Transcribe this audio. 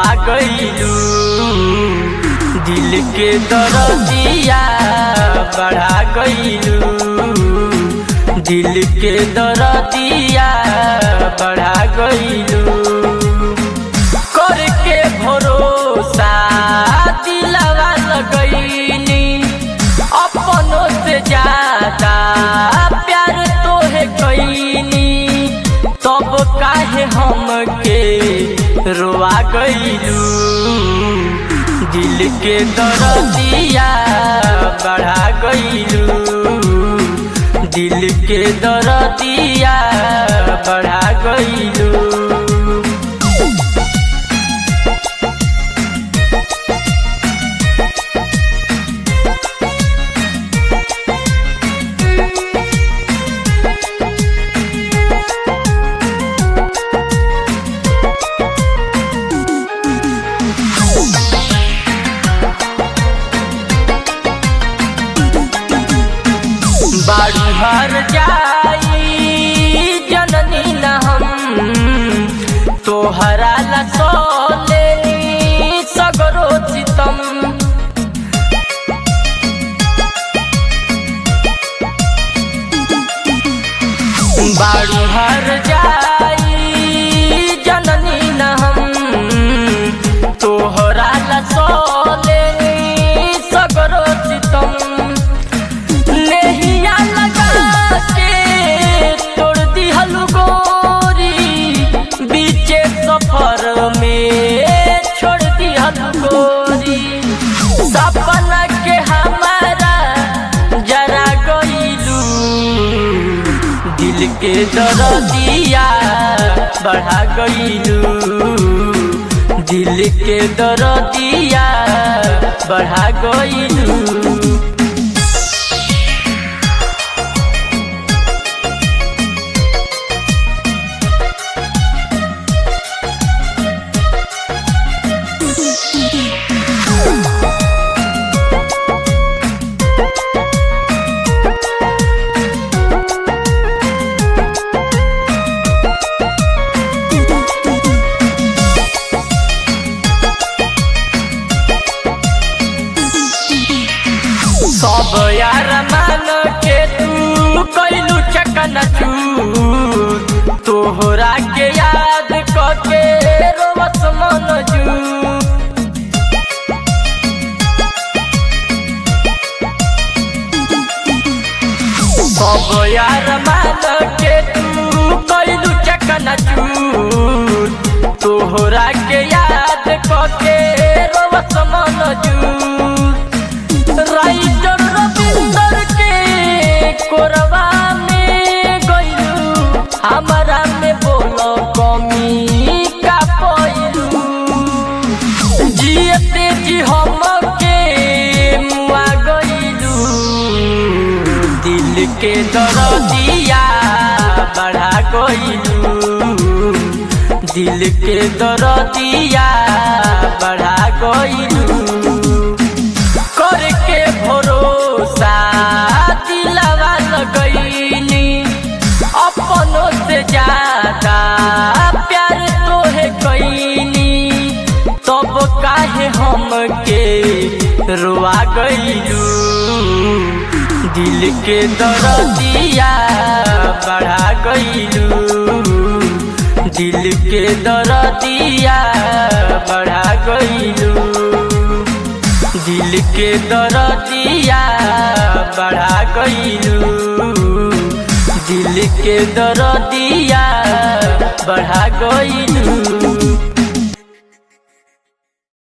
रोआ गईलू दिल के दरदिया बढ़ा गईलू दिल के दरदिया बढ़ा गईलू करके भरोसा दिलवा लगईनी अपनों से ज्यादा प्यार तोहे कईनी तब काहे हमके रोआ गईलू दिल के दरदिया बढ़ा गईलू दिल के दरदिया बढ़ा गईलू बारू हर जाई जननी न हम तोहरा ला सोलेनी सगरो चितम बारू हर जाई जननी न हम तोहरा ला सोलेनी सगरो चितम नेहिया लगा के तोड़ दिहल गोरी बीचे सफर में छोड़ दिहल गोरी सपना के हमारा जरा गईलू दिल के दरदिया बढ़ा गईलू दिल के दरदिया बढ़ा गईलू सब यार मान के तू कैलू चकन चू तोहरा के याद करके रोवत मन जू सब यार मान के तू कैलू चकन चू तोहरा के याद करके रोवत मन जू राइटर रविंदर के कोरबा में गइलू हमारा में बोलो कमी का पइलू जियते जी हमके मुआ गइलू दिल के दरदिया बढ़ा गइलू दिल के दरदिया बढ़ा गइलू करके भरोसा दिलवा लगईनी अपनों से ज्यादा प्यार तोहे कईनी तब काहे हमके रोआ गईलू दिल के दरदिया बढ़ा गईलू दिल के दरदिया बढ़ा गईलू दिल के दरदिया बढ़ा गईलू दिल के दरदिया बढ़ा गईलू